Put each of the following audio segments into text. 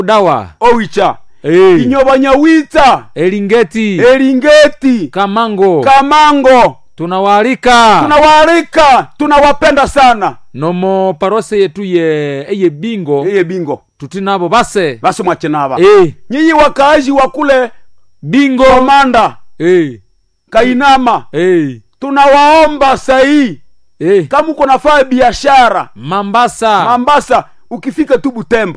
dawa owicha Eh, inyobanyawitsa elingeti eringeti kamango kamango tunawaalika tunawaalika tunawapenda sana nomo parose yetu ye eye bingo eye bingo tuti nabo base basi mwachenava Eh, nyinyi wakaaji wa kule bingo komanda Eh, kainama eh, tunawaomba sahii eh. kama uko nafaa biashara mambasa mambasa ukifika tu butembo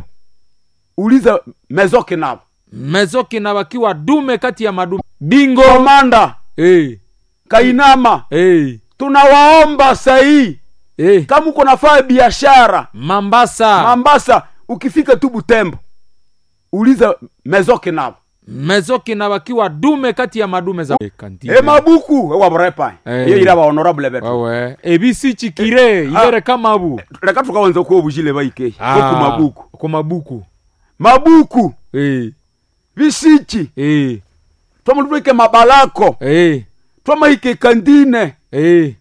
uliza mezoke navo mezoki na wakiwa dume kati ya madume bingo komanda eh, kainama eh, tunawaomba sahii eh. kama uko nafaa biashara mambasa mambasa ukifika tu butembo uliza mezoke navo mezoki na wakiwa dume kati ya madume za e mabuku ewaburepa Eh. iyo ira bahonorable betu wewe ebisichikire ibere kamabu reka tukawanza kuwa bujile baike oku mabuku ku mabuku mabuku eh, bisichi eh, twamulubike mabalako eh, twamahike kandine eh.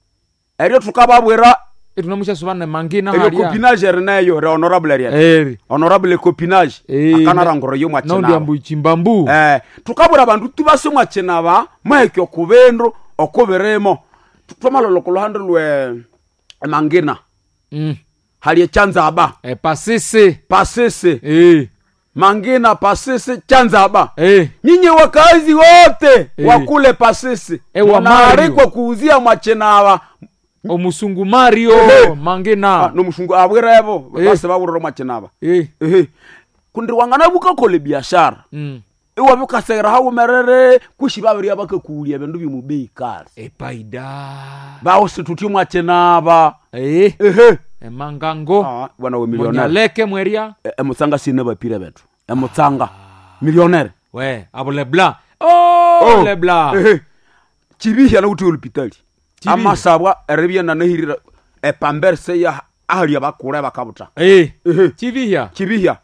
eryo tukababwira tunamusha subane mangina eryo haria copinage rineyo re honorable ria eri honorable copinage Eh, akanarangoro yo naundi mwachenaba ambu chimbambu eh tukabwira abandu tubase mwachenaba maheke okubindu okubirimo twamaloloko luhande lwe mangina mm. hali echanzaba e pasisi pasisi eh, mangina pasisi chanzaba eh. nyinyi wakazi wote Eh. wakule pasisi Eh, wa mnaalikwa kuuzia mwachenaba omusungu mario Eh. mangina nomusungu abwirevo Eh. base babwirira mwachenaba eh. ehe kundi wangana bukakole biashara mm. iwabe ukasegera haumerere kushi babiria bakakuulia bindu bimubei kali epaida bausitutie mwachenaba eh. ehe emangango Ah, bwana we milionere monyaleke mweria E- emutsanga sine bapire betu emutsanga milionere we abo lebla oh, Oh. lebla ehe chibihya na uti olupitali Chibihya. amasabwa eribya nanahirira epamberse ya ahalia bakure bakabuta eh. ehe chivihya chibihya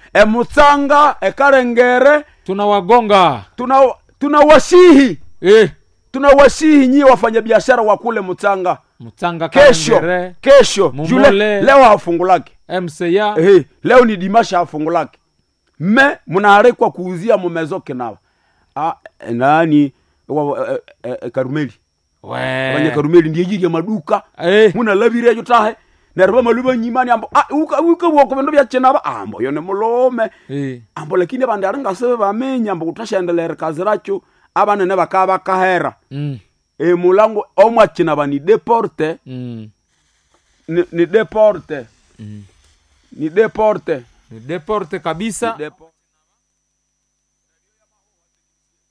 emutsanga ekarengere tunawagonga tuna tunawasihi eh. tunawasihi nyie wafanyabiashara wa kule mutsanga mtsanga kesho Karengere, kesho Mumole. jule leo hafungulake mca Ehe, leo ni dimasha hafungulake mme mnaarekwa kuuzia mumezoke nawa ah, eh, nani wa- eh, eh, eh, karumeli abanye we karumeli ndiye jiri ya maduka eh. munalabirejo tahe nerba maluba nyimani ambo ah, uka uka woko bindu byachenaba ambo yone mulome eh. ambo lakini abandi aringasibe bamenya ambo kutashendelere kazi racho abanene bakaba bakahera mm. emulango omwachinaba ni deporte mm. ni, ni deporte mm. ni deporte ni deporte kabisa Depo-